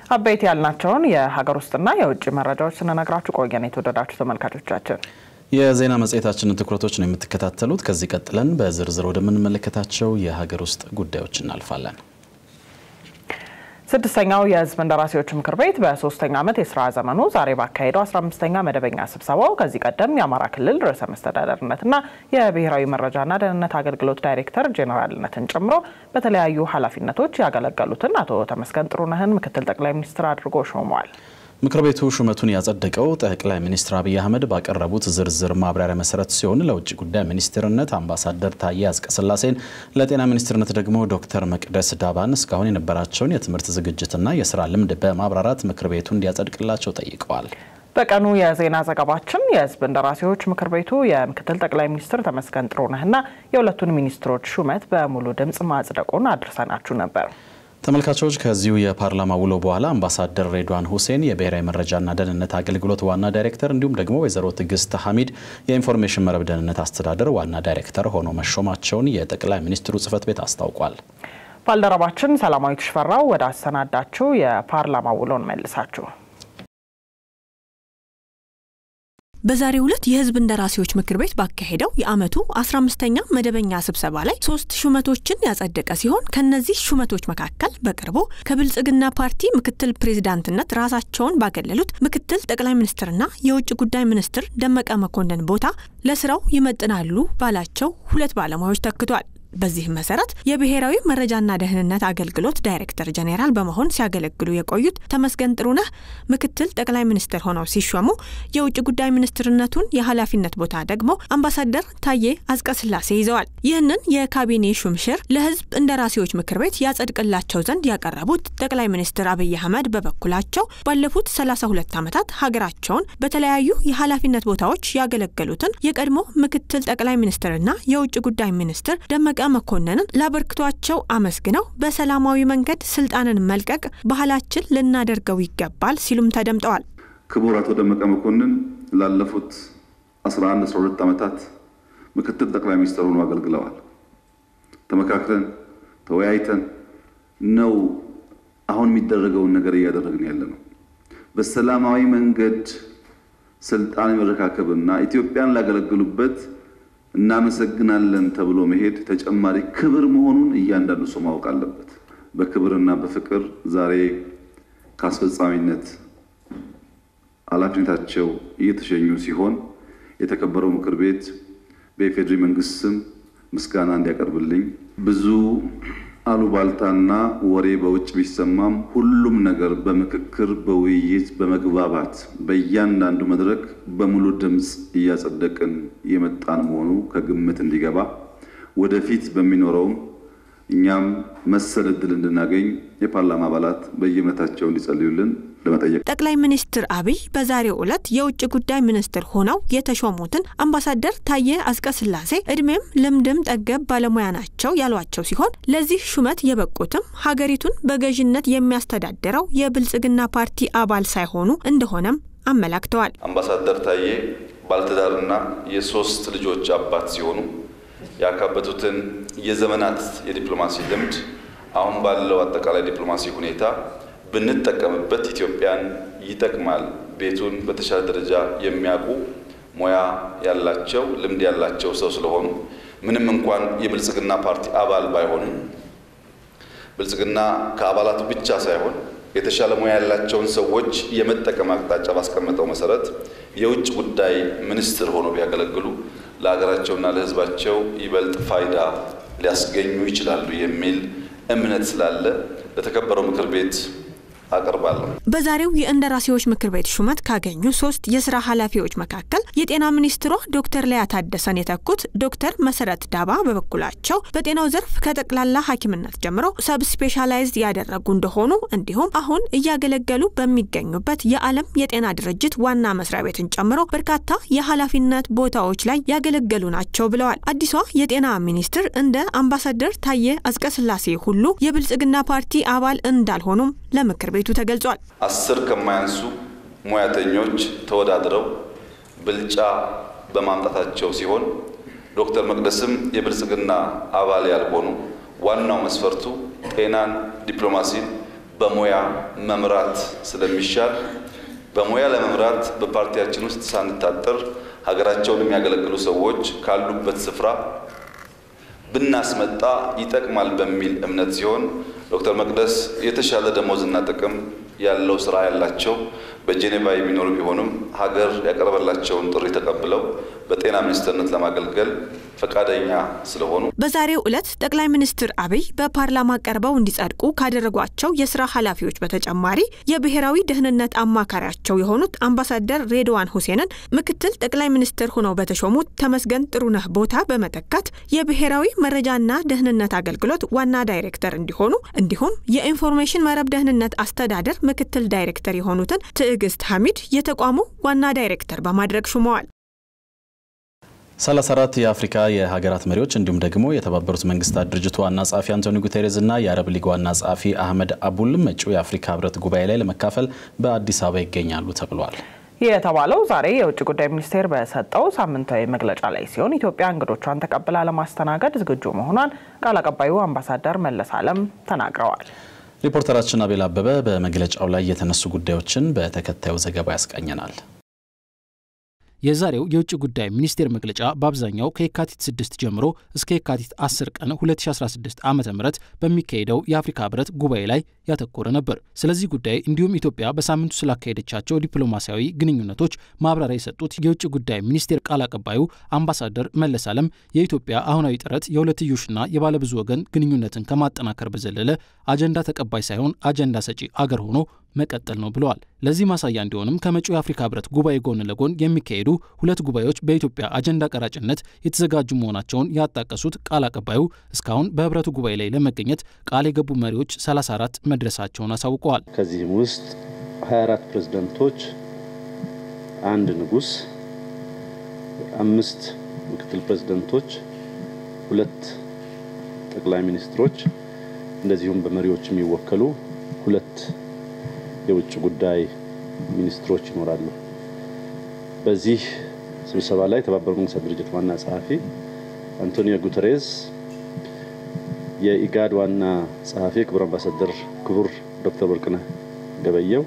አበይት ያልናቸውን የሀገር ውስጥና የውጭ መረጃዎች ስንነግራችሁ ቆየን። የተወደዳችሁ ተመልካቾቻችን የዜና መጽሔታችንን ትኩረቶች ነው የምትከታተሉት። ከዚህ ቀጥለን በዝርዝር ወደምንመለከታቸው የሀገር ውስጥ ጉዳዮች እናልፋለን። ስድስተኛው የሕዝብ እንደራሴዎች ምክር ቤት በሶስተኛ ዓመት የስራ ዘመኑ ዛሬ ባካሄደው 15ኛ መደበኛ ስብሰባው ከዚህ ቀደም የአማራ ክልል ርዕሰ መስተዳደርነትና የብሔራዊ መረጃና ደህንነት አገልግሎት ዳይሬክተር ጄኔራልነትን ጨምሮ በተለያዩ ኃላፊነቶች ያገለገሉትን አቶ ተመስገን ጥሩነህን ምክትል ጠቅላይ ሚኒስትር አድርጎ ሾመዋል። ምክር ቤቱ ሹመቱን ያጸደቀው ጠቅላይ ሚኒስትር አብይ አህመድ ባቀረቡት ዝርዝር ማብራሪያ መሰረት ሲሆን ለውጭ ጉዳይ ሚኒስትርነት አምባሳደር ታዬ አጽቀሥላሴን፣ ለጤና ሚኒስትርነት ደግሞ ዶክተር መቅደስ ዳባን እስካሁን የነበራቸውን የትምህርት ዝግጅትና የስራ ልምድ በማብራራት ምክር ቤቱ እንዲያጸድቅላቸው ጠይቀዋል። በቀኑ የዜና ዘገባችን የህዝብ እንደራሴዎች ምክር ቤቱ የምክትል ጠቅላይ ሚኒስትር ተመስገን ጥሩነህና የሁለቱን ሚኒስትሮች ሹመት በሙሉ ድምፅ ማጽደቁን አድርሰናችሁ ነበር። ተመልካቾች ከዚሁ የፓርላማ ውሎ በኋላ አምባሳደር ሬድዋን ሁሴን የብሔራዊ መረጃና ደህንነት አገልግሎት ዋና ዳይሬክተር እንዲሁም ደግሞ ወይዘሮ ትዕግስት ሐሚድ የኢንፎርሜሽን መረብ ደህንነት አስተዳደር ዋና ዳይሬክተር ሆኖ መሾማቸውን የጠቅላይ ሚኒስትሩ ጽህፈት ቤት አስታውቋል። ባልደረባችን ሰላማዊት ሽፈራው ወደ አሰናዳችው የፓርላማ ውሎን መልሳችሁ በዛሬው ዕለት የህዝብ እንደራሴዎች ምክር ቤት ባካሄደው የዓመቱ 15ኛ መደበኛ ስብሰባ ላይ ሶስት ሹመቶችን ያጸደቀ ሲሆን ከነዚህ ሹመቶች መካከል በቅርቡ ከብልጽግና ፓርቲ ምክትል ፕሬዚዳንትነት ራሳቸውን ባገለሉት ምክትል ጠቅላይ ሚኒስትርና የውጭ ጉዳይ ሚኒስትር ደመቀ መኮንን ቦታ ለስራው ይመጥናሉ ባላቸው ሁለት ባለሙያዎች ተክቷል። በዚህም መሰረት የብሔራዊ መረጃና ደህንነት አገልግሎት ዳይሬክተር ጄኔራል በመሆን ሲያገለግሉ የቆዩት ተመስገን ጥሩነህ ምክትል ጠቅላይ ሚኒስትር ሆነው ሲሾሙ የውጭ ጉዳይ ሚኒስትርነቱን የኃላፊነት ቦታ ደግሞ አምባሳደር ታዬ አጽቀሥላሴ ይዘዋል። ይህንን የካቢኔ ሹምሽር ለህዝብ እንደራሴዎች ምክር ቤት ያጸድቅላቸው ዘንድ ያቀረቡት ጠቅላይ ሚኒስትር አብይ አህመድ በበኩላቸው ባለፉት 32 ዓመታት ሀገራቸውን በተለያዩ የኃላፊነት ቦታዎች ያገለገሉትን የቀድሞ ምክትል ጠቅላይ ሚኒስትርና የውጭ ጉዳይ ሚኒስትር ደመቀ መኮንንን ላበርክቷቸው አመስግነው በሰላማዊ መንገድ ስልጣንን መልቀቅ ባህላችን ልናደርገው ይገባል ሲሉም ተደምጠዋል። ክቡር አቶ ደመቀ መኮንን ላለፉት 11 12 ዓመታት ምክትል ጠቅላይ ሚኒስትር ሆኖ አገልግለዋል። ተመካክረን ተወያይተን ነው አሁን የሚደረገውን ነገር እያደረግን ያለ ነው። በሰላማዊ መንገድ ስልጣን የመረካከብና ኢትዮጵያን ላገለግሉበት እናመሰግናለን ተብሎ መሄድ ተጨማሪ ክብር መሆኑን እያንዳንዱ ሰው ማወቅ አለበት። በክብርና በፍቅር ዛሬ ከአስፈጻሚነት ኃላፊነታቸው እየተሸኙ ሲሆን የተከበረው ምክር ቤት በኢፌዴሪ መንግስት ስም ምስጋና እንዲያቀርብልኝ ብዙ አሉባልታና ወሬ በውጭ ቢሰማም ሁሉም ነገር በምክክር በውይይት በመግባባት በእያንዳንዱ መድረክ በሙሉ ድምፅ እያጸደቅን የመጣን መሆኑ ከግምት እንዲገባ ወደፊት በሚኖረውም እኛም መሰል እድል እንድናገኝ የፓርላማ አባላት በየእምነታቸው እንዲጸልዩልን ለመጠየቅ ጠቅላይ ሚኒስትር አብይ በዛሬው ዕለት የውጭ ጉዳይ ሚኒስትር ሆነው የተሾሙትን አምባሳደር ታዬ አጽቀሥላሴ እድሜም ልምድም ጠገብ ባለሙያ ናቸው ያሏቸው ሲሆን ለዚህ ሹመት የበቁትም ሀገሪቱን በገዥነት የሚያስተዳድረው የብልጽግና ፓርቲ አባል ሳይሆኑ እንደሆነም አመላክተዋል። አምባሳደር ታዬ ባለትዳርና የሶስት ልጆች አባት ሲሆኑ ያካበቱትን የዘመናት የዲፕሎማሲ ልምድ አሁን ባለው አጠቃላይ ዲፕሎማሲ ሁኔታ ብንጠቀምበት ኢትዮጵያን ይጠቅማል። ቤቱን በተሻለ ደረጃ የሚያውቁ ሙያ ያላቸው ልምድ ያላቸው ሰው ስለሆኑ ምንም እንኳን የብልጽግና ፓርቲ አባል ባይሆኑም ብልጽግና ከአባላቱ ብቻ ሳይሆን የተሻለ ሙያ ያላቸውን ሰዎች የመጠቀም አቅጣጫ ባስቀመጠው መሰረት የውጭ ጉዳይ ሚኒስትር ሆኖ ቢያገለግሉ ለሀገራቸውና ለሕዝባቸው ይበልጥ ፋይዳ ሊያስገኙ ይችላሉ የሚል እምነት ስላለ ለተከበረው ምክር ቤት አቀርባለሁ። በዛሬው የእንደራሴዎች ምክር ቤት ሹመት ካገኙ ሶስት የስራ ኃላፊዎች መካከል የጤና ሚኒስትሯ ዶክተር ሊያ ታደሰን የተኩት ዶክተር መሰረት ዳባ በበኩላቸው በጤናው ዘርፍ ከጠቅላላ ሐኪምነት ጀምሮ ሰብ ስፔሻላይዝድ ያደረጉ እንደሆኑ እንዲሁም አሁን እያገለገሉ በሚገኙበት የዓለም የጤና ድርጅት ዋና መስሪያ ቤትን ጨምሮ በርካታ የኃላፊነት ቦታዎች ላይ ያገለገሉ ናቸው ብለዋል። አዲሷ የጤና ሚኒስትር እንደ አምባሳደር ታዬ አጽቀሥላሴ ሁሉ የብልጽግና ፓርቲ አባል እንዳልሆኑም ለምክር ቤቱ ተገልጿል። አስር ከማያንሱ ሙያተኞች ተወዳድረው ብልጫ በማምጣታቸው ሲሆን ዶክተር መቅደስም የብልጽግና አባል ያልሆኑ ዋናው መስፈርቱ ጤናን፣ ዲፕሎማሲን በሙያ መምራት ስለሚሻል በሙያ ለመምራት በፓርቲያችን ውስጥ ሳንታጠር ሀገራቸውን የሚያገለግሉ ሰዎች ካሉበት ስፍራ ብናስመጣ ይጠቅማል በሚል እምነት ሲሆን ዶክተር መቅደስ የተሻለ ደሞዝና ጥቅም ያለው ስራ ያላቸው በጄኔቫ የሚኖሩ ቢሆኑም ሀገር ያቀረበላቸውን ጥሪ ተቀብለው በጤና ሚኒስትርነት ለማገልገል ፈቃደኛ ስለሆኑ በዛሬው ዕለት ጠቅላይ ሚኒስትር አብይ በፓርላማ ቀርበው እንዲጸድቁ ካደረጓቸው የስራ ኃላፊዎች በተጨማሪ የብሔራዊ ደህንነት አማካሪያቸው የሆኑት አምባሳደር ሬድዋን ሁሴንን ምክትል ጠቅላይ ሚኒስትር ሆነው በተሾሙት ተመስገን ጥሩነህ ቦታ በመተካት የብሔራዊ መረጃና ደህንነት አገልግሎት ዋና ዳይሬክተር እንዲሆኑ እንዲሁም የኢንፎርሜሽን መረብ ደህንነት አስተዳደር ምክትል ዳይሬክተር የሆኑትን ትዕግስት ሐሚድ የተቋሙ ዋና ዳይሬክተር በማድረግ ሹመዋል። 34 የአፍሪካ የሀገራት መሪዎች እንዲሁም ደግሞ የተባበሩት መንግስታት ድርጅት ዋና ጸሐፊ አንቶኒ ጉቴሬዝ እና የአረብ ሊግ ዋና ጸሐፊ አህመድ አቡል መጪው የአፍሪካ ህብረት ጉባኤ ላይ ለመካፈል በአዲስ አበባ ይገኛሉ ተብሏል። ይህ የተባለው ዛሬ የውጭ ጉዳይ ሚኒስቴር በሰጠው ሳምንታዊ መግለጫ ላይ ሲሆን ኢትዮጵያ እንግዶቿን ተቀብላ ለማስተናገድ ዝግጁ መሆኗን ቃል አቀባዩ አምባሳደር መለስ አለም ተናግረዋል። ሪፖርተራችን አቤል አበበ በመግለጫው ላይ የተነሱ ጉዳዮችን በተከታዩ ዘገባ ያስቃኘናል። የዛሬው የውጭ ጉዳይ ሚኒስቴር መግለጫ በአብዛኛው ከየካቲት 6 ጀምሮ እስከ የካቲት 10 ቀን 2016 ዓ ም በሚካሄደው የአፍሪካ ህብረት ጉባኤ ላይ ያተኮረ ነበር። ስለዚህ ጉዳይ እንዲሁም ኢትዮጵያ በሳምንቱ ስላካሄደቻቸው ዲፕሎማሲያዊ ግንኙነቶች ማብራሪያ የሰጡት የውጭ ጉዳይ ሚኒስቴር ቃል አቀባዩ አምባሳደር መለስ አለም የኢትዮጵያ አሁናዊ ጥረት የሁለትዮሽና የባለብዙ ወገን ግንኙነትን ከማጠናከር በዘለለ አጀንዳ ተቀባይ ሳይሆን አጀንዳ ሰጪ አገር ሆኖ መቀጠል ነው ብለዋል። ለዚህ ማሳያ እንዲሆንም ከመጪው የአፍሪካ ህብረት ጉባኤ ጎን ለጎን የሚካሄዱ ሁለት ጉባኤዎች በኢትዮጵያ አጀንዳ ቀራጭነት የተዘጋጁ መሆናቸውን ያጣቀሱት ቃል አቀባዩ እስካሁን በህብረቱ ጉባኤ ላይ ለመገኘት ቃል የገቡ መሪዎች 34 መድረሳቸውን አሳውቀዋል። ከዚህም ውስጥ 24 ፕሬዝደንቶች፣ አንድ ንጉስ፣ አምስት ምክትል ፕሬዝደንቶች፣ ሁለት ጠቅላይ ሚኒስትሮች እንደዚሁም በመሪዎች የሚወከሉ ሁለት የውጭ ጉዳይ ሚኒስትሮች ይኖራሉ። በዚህ ስብሰባ ላይ የተባበሩት መንግስታት ድርጅት ዋና ጸሐፊ አንቶኒዮ ጉተሬዝ፣ የኢጋድ ዋና ጸሐፊ ክቡር አምባሳደር ክቡር ዶክተር ወርቅነህ ገበየው፣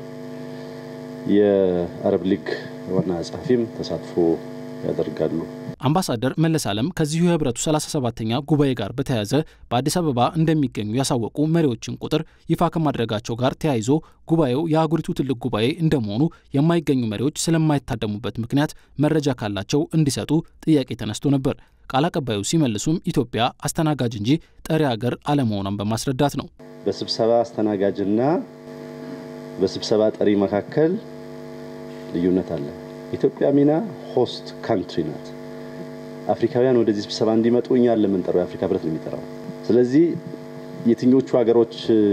የአረብ ሊግ ዋና ጸሐፊም ተሳትፎ ያደርጋሉ። አምባሳደር መለስ አለም ከዚሁ የህብረቱ 37ተኛ ጉባኤ ጋር በተያያዘ በአዲስ አበባ እንደሚገኙ ያሳወቁ መሪዎችን ቁጥር ይፋ ከማድረጋቸው ጋር ተያይዞ ጉባኤው የአህጉሪቱ ትልቅ ጉባኤ እንደመሆኑ የማይገኙ መሪዎች ስለማይታደሙበት ምክንያት መረጃ ካላቸው እንዲሰጡ ጥያቄ ተነስቶ ነበር። ቃል አቀባዩ ሲመልሱም ኢትዮጵያ አስተናጋጅ እንጂ ጠሪ ሀገር አለመሆኗን በማስረዳት ነው። በስብሰባ አስተናጋጅና በስብሰባ ጠሪ መካከል ልዩነት አለ። ኢትዮጵያ ሚና ሆስት ካንትሪ ናት። አፍሪካውያን ወደዚህ ስብሰባ እንዲመጡ እኛን ለምንጠራው የአፍሪካ ህብረት ነው የሚጠራው። ስለዚህ የትኞቹ ሀገሮች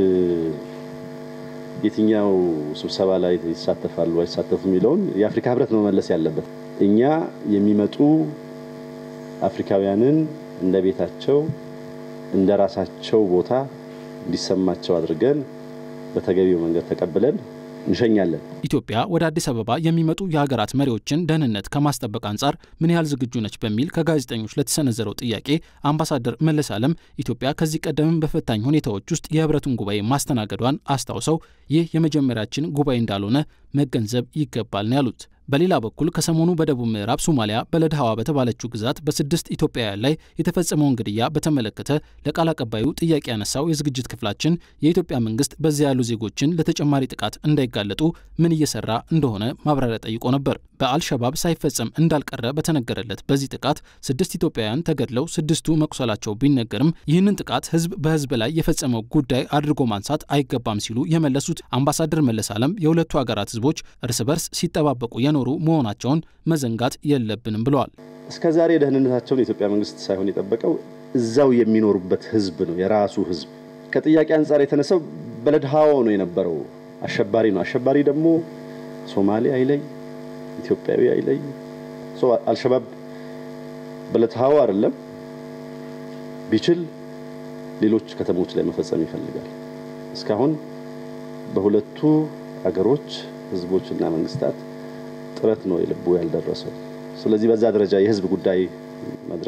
የትኛው ስብሰባ ላይ ይሳተፋሉ አይሳተፉ የሚለውን የአፍሪካ ህብረት ነው መመለስ ያለበት። እኛ የሚመጡ አፍሪካውያንን እንደ ቤታቸው እንደ ራሳቸው ቦታ እንዲሰማቸው አድርገን በተገቢው መንገድ ተቀብለን እንሸኛለን። ኢትዮጵያ ወደ አዲስ አበባ የሚመጡ የሀገራት መሪዎችን ደህንነት ከማስጠበቅ አንጻር ምን ያህል ዝግጁ ነች በሚል ከጋዜጠኞች ለተሰነዘረው ጥያቄ አምባሳደር መለስ አለም ኢትዮጵያ ከዚህ ቀደምም በፈታኝ ሁኔታዎች ውስጥ የህብረቱን ጉባኤ ማስተናገዷን አስታውሰው ይህ የመጀመሪያችን ጉባኤ እንዳልሆነ መገንዘብ ይገባል ነው ያሉት። በሌላ በኩል ከሰሞኑ በደቡብ ምዕራብ ሶማሊያ በለድሃዋ በተባለችው ግዛት በስድስት ኢትዮጵያውያን ላይ የተፈጸመውን ግድያ በተመለከተ ለቃል አቀባዩ ጥያቄ ያነሳው የዝግጅት ክፍላችን የኢትዮጵያ መንግስት በዚያ ያሉ ዜጎችን ለተጨማሪ ጥቃት እንዳይጋለጡ ምን እየሰራ እንደሆነ ማብራሪያ ጠይቆ ነበር። በአልሸባብ ሳይፈጸም እንዳልቀረ በተነገረለት በዚህ ጥቃት ስድስት ኢትዮጵያውያን ተገድለው ስድስቱ መቁሰላቸው ቢነገርም ይህንን ጥቃት ህዝብ በህዝብ ላይ የፈጸመው ጉዳይ አድርጎ ማንሳት አይገባም ሲሉ የመለሱት አምባሳደር መለስ አለም የሁለቱ ሀገራት ህዝቦች እርስ በርስ ሲጠባበቁ የኖሩ መሆናቸውን መዘንጋት የለብንም ብለዋል። እስከ ዛሬ ደህንነታቸውን የኢትዮጵያ መንግስት ሳይሆን የጠበቀው እዛው የሚኖሩበት ህዝብ ነው። የራሱ ህዝብ ከጥያቄ አንጻር የተነሳው በለድሃዎ ነው የነበረው። አሸባሪ ነው። አሸባሪ ደግሞ ሶማሌ አይለይ፣ ኢትዮጵያዊ አይለይ። አልሸባብ በለድሃዎ አይደለም ቢችል ሌሎች ከተሞች ላይ መፈጸም ይፈልጋል። እስካሁን በሁለቱ አገሮች ህዝቦችና መንግስታት ጥረት ነው የልቡ ያልደረሰው። ስለዚህ በዛ ደረጃ የህዝብ ጉዳይ ማድረግ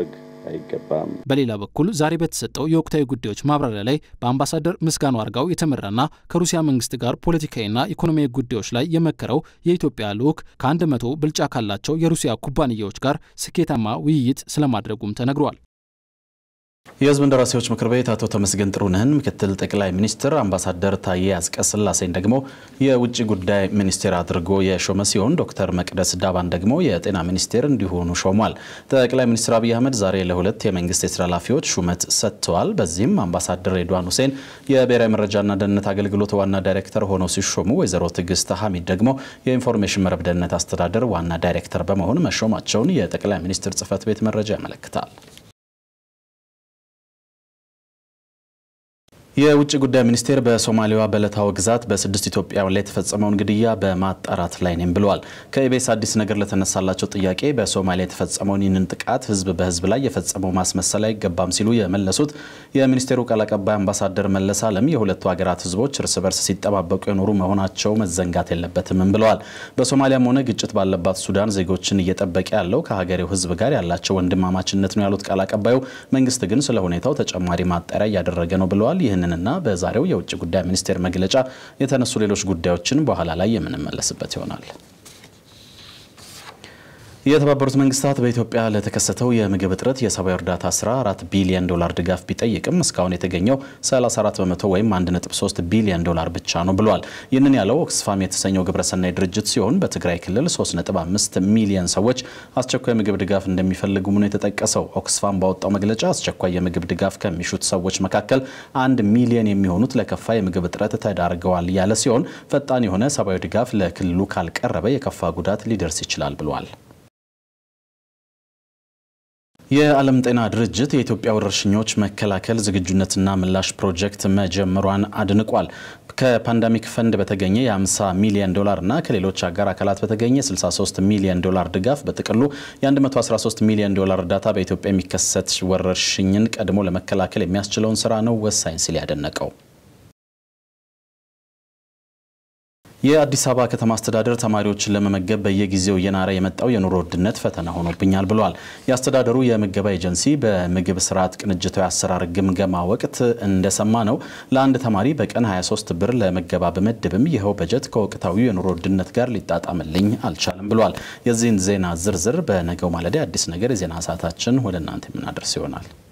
አይገባም። በሌላ በኩል ዛሬ በተሰጠው የወቅታዊ ጉዳዮች ማብራሪያ ላይ በአምባሳደር ምስጋኑ አርጋው የተመራና ከሩሲያ መንግስት ጋር ፖለቲካዊና ኢኮኖሚያዊ ጉዳዮች ላይ የመከረው የኢትዮጵያ ልዑክ ከአንድ መቶ ብልጫ ካላቸው የሩሲያ ኩባንያዎች ጋር ስኬታማ ውይይት ስለማድረጉም ተነግሯል። የህዝብ እንደራሴዎች ምክር ቤት አቶ ተመስገን ጥሩነህን ምክትል ጠቅላይ ሚኒስትር፣ አምባሳደር ታዬ አጽቀሥላሴን ደግሞ የውጭ ጉዳይ ሚኒስቴር አድርጎ የሾመ ሲሆን ዶክተር መቅደስ ዳባን ደግሞ የጤና ሚኒስቴር እንዲሆኑ ሾሟል። ጠቅላይ ሚኒስትር አብይ አህመድ ዛሬ ለሁለት የመንግስት የስራ ኃላፊዎች ሹመት ሰጥተዋል። በዚህም አምባሳደር ሬድዋን ሁሴን የብሔራዊ መረጃና ደህንነት አገልግሎት ዋና ዳይሬክተር ሆነው ሲሾሙ፣ ወይዘሮ ትዕግስት ሐሚድ ደግሞ የኢንፎርሜሽን መረብ ደህንነት አስተዳደር ዋና ዳይሬክተር በመሆን መሾማቸውን የጠቅላይ ሚኒስትር ጽህፈት ቤት መረጃ ያመለክታል። የውጭ ጉዳይ ሚኒስቴር በሶማሌዋ በለታው ግዛት በስድስት ኢትዮጵያውያን ላይ የተፈጸመውን ግድያ በማጣራት ላይ ነኝ ብለዋል። ከኢቤስ አዲስ ነገር ለተነሳላቸው ጥያቄ በሶማሊያ የተፈጸመውን ይህንን ጥቃት ህዝብ በህዝብ ላይ የፈጸመው ማስመሰል አይገባም ሲሉ የመለሱት የሚኒስቴሩ ቃል አቀባይ አምባሳደር መለስ አለም የሁለቱ ሀገራት ህዝቦች እርስ በርስ ሲጠባበቁ የኖሩ መሆናቸው መዘንጋት የለበትምም ብለዋል። በሶማሊያም ሆነ ግጭት ባለባት ሱዳን ዜጎችን እየጠበቀ ያለው ከሀገሬው ህዝብ ጋር ያላቸው ወንድማማችነት ነው ያሉት ቃል አቀባዩ መንግስት ግን ስለ ሁኔታው ተጨማሪ ማጣሪያ እያደረገ ነው ብለዋል። ይህንን እና በዛሬው የውጭ ጉዳይ ሚኒስቴር መግለጫ የተነሱ ሌሎች ጉዳዮችን በኋላ ላይ የምንመለስበት ይሆናል። የተባበሩት መንግስታት በኢትዮጵያ ለተከሰተው የምግብ እጥረት የሰብአዊ እርዳታ ስራ 4 ቢሊዮን ዶላር ድጋፍ ቢጠይቅም እስካሁን የተገኘው 34 በመቶ ወይም 1.3 ቢሊዮን ዶላር ብቻ ነው ብሏል። ይህንን ያለው ኦክስፋም የተሰኘው ግብረሰናይ ድርጅት ሲሆን በትግራይ ክልል 3.5 ሚሊዮን ሰዎች አስቸኳይ ምግብ ድጋፍ እንደሚፈልጉም ነው የተጠቀሰው። ኦክስፋም ባወጣው መግለጫ አስቸኳይ የምግብ ድጋፍ ከሚሹት ሰዎች መካከል አንድ ሚሊዮን የሚሆኑት ለከፋ የምግብ እጥረት ተዳርገዋል ያለ ሲሆን ፈጣን የሆነ ሰብአዊ ድጋፍ ለክልሉ ካልቀረበ የከፋ ጉዳት ሊደርስ ይችላል ብሏል። የዓለም ጤና ድርጅት የኢትዮጵያ ወረርሽኞች መከላከል ዝግጁነትና ምላሽ ፕሮጀክት መጀመሯን አድንቋል። ከፓንዳሚክ ፈንድ በተገኘ የ50 ሚሊዮን ዶላር እና ከሌሎች አጋር አካላት በተገኘ 63 ሚሊዮን ዶላር ድጋፍ በጥቅሉ የ113 ሚሊዮን ዶላር እርዳታ በኢትዮጵያ የሚከሰት ወረርሽኝን ቀድሞ ለመከላከል የሚያስችለውን ስራ ነው ወሳኝ ሲል ያደነቀው። የአዲስ አበባ ከተማ አስተዳደር ተማሪዎችን ለመመገብ በየጊዜው እየናረ የመጣው የኑሮ ውድነት ፈተና ሆኖብኛል ብሏል። የአስተዳደሩ የምገባ ኤጀንሲ በምግብ ስርዓት ቅንጅታዊ አሰራር ግምገማ ወቅት እንደሰማ ነው ለአንድ ተማሪ በቀን 23 ብር ለምገባ በመድብም ይኸው በጀት ከወቅታዊው የኑሮ ውድነት ጋር ሊጣጣምልኝ አልቻለም ብሏል። የዚህን ዜና ዝርዝር በነገው ማለዳ አዲስ ነገር የዜና ሰዓታችን ወደ እናንተ የምናደርስ ይሆናል።